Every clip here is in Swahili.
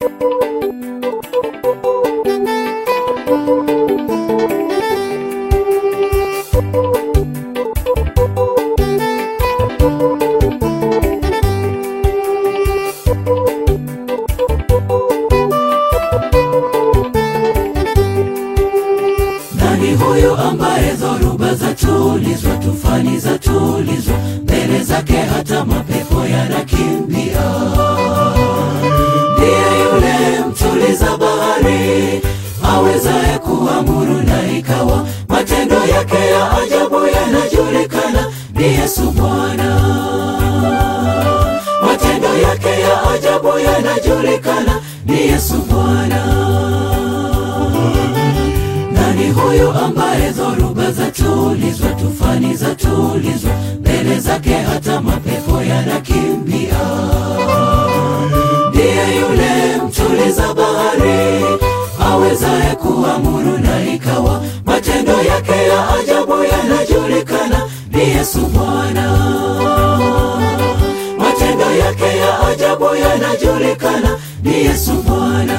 Nani huyu ambaye dhoruba za tulizwa, tufani za tulizwa, mbele zake hata mapepo yanakimbia? Ndiye yule mtuliza bahari, awezaye kuamuru na ikawa, matendo yake ya ajabu yanajulikana. Ni Yesu Bwana, matendo yake ya ajabu yanajulikana. Ni Yesu Bwana. Nani huyu ambaye dhoruba za tulizwa, tufani za tulizwa, mbele zake hata mapepo yanakimbia? Ndiye yule mtuliza bahari, awezaye kuamuru na ikawa, matendo yake ya ajabu yanajulikana. Ni Yesu Bwana, matendo yake ya ajabu yanajulikana. Ni Yesu Bwana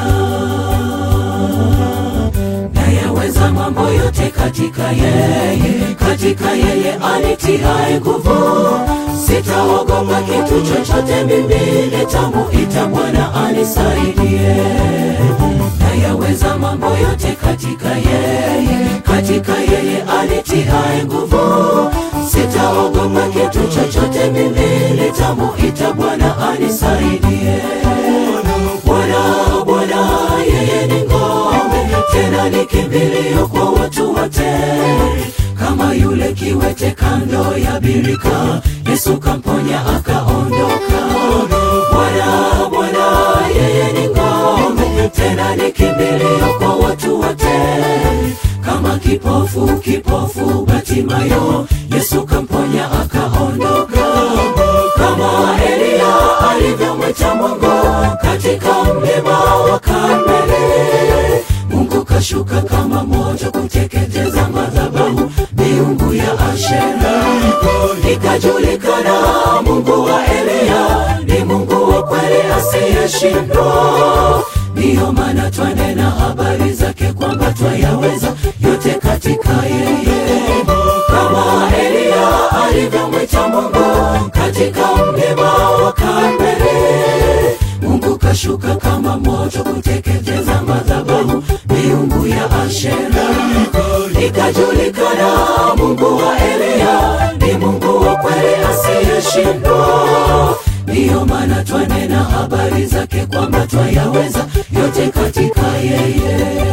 nayaweza mambo yote katika yeye, katika yeye anitiaye nguvu. Sitaogopa kitu chochote, mimi nitamwita Bwana anisaidie. Nayaweza mambo yote katika yeye, katika yeye anitiaye nguvu. Sitaogopa kitu chochote, mimi nitamwita Bwana anisaidie. Bwana, Bwana, yeye ni ngome, tena ni kimbilio kwa watu wote. Kama yule kiwete kando ya birika, Yesu kamponya akaondoka. Bwana, Bwana, yeye ni ngome, tena ni kimbilio kwa watu wote. Kama kipofu, kipofu Batimayo, Yesu kamponya akaondoka. Kama Eliya alivyomwita Mungu katika mlima wa Karmeli, Mungu kashuka kama moto kuteketeza madhabahu miungu ya Ashera. Ikajulikana Mungu wa Eliya ni Mungu wa kweli asiyeshindwa. Ndiyo maana twanena habari zake kwamba twayaweza yote katika yeye, kama Eliya alivyomwita Mungu katika mlima wa Karmeli. Mungu kashuka kama moto kuteketeza madhabahu miungu ya Ashera. Ikajulikana Mungu wa Eliya ni Mungu wa kweli asiyeshindwa. Ndiyo maana twanena habari zake kwamba twayaweza yote katika yeye.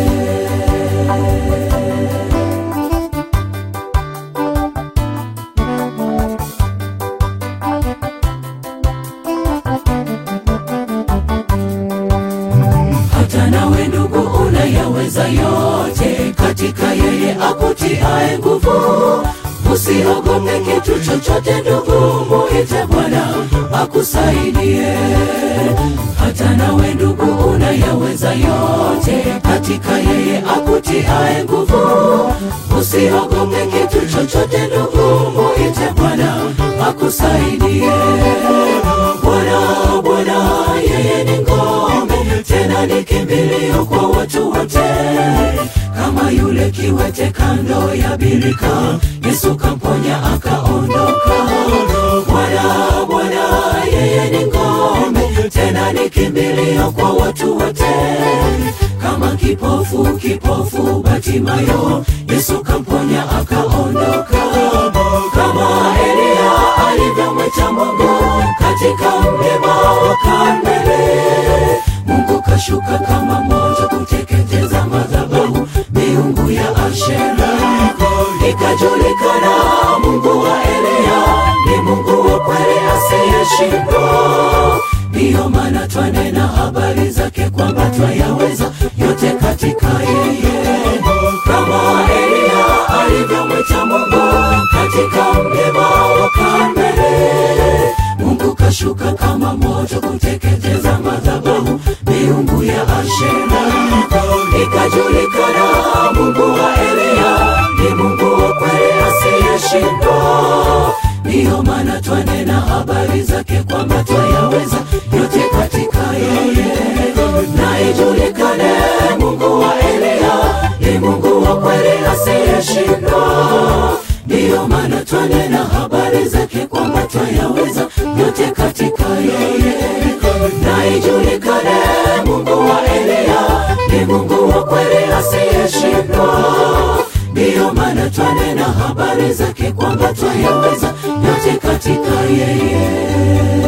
hata nawe ndugu unayaweza yote katika yeye akutiaye nguvu. Usiogope kitu chochote ndugu, muite Bwana akusaidie. Hata nawe ndugu unayaweza yote katika yeye akutiaye nguvu. Usiogope kitu chochote ndugu, muite Bwana akusaidie. Bwana, Bwana, yeye ni ngome, tena ni kimbilio kwa watu wote. Kama yule kiwete kando ya birika, Yesu kamponya akaondoka. Bwana, Bwana, yeye ni ngome, tena ni kimbilio kwa watu wote. Kama kipofu, kipofu Batimayo, Yesu kamponya akaondoka. Kama Eliya alivyomwita Mungu katika mlima wa Karmeli, Mungu kashuka kama moto kuteketeza madhabahu miungu ya Ashera. Ikajulikana Mungu wa Eliya ni Mungu wa kweli asiyeshindwa. Ndiyo maana twanena habari zake kwamba twayaweza yote katika yeye, kama Eliya alivyomwita Mungu katika mlima wa Karmeli. Mungu kashuka kama moto kuteketeza madhabahu miungu ya Ashera. Ikajulikana Mungu wa Eliya ni Mungu wa kweli asiyeshindwa. Ndiyo maana twanena habari zake kwamba twayaweza yote katika yeye, twanena habari zake kwamba twayaweza yote katika yeye na ijulikane mungu wa eliya ni mungu wa kweli asiyeshindwa ndiyo maana twanena habari zake kwamba twayaweza yote katika yeye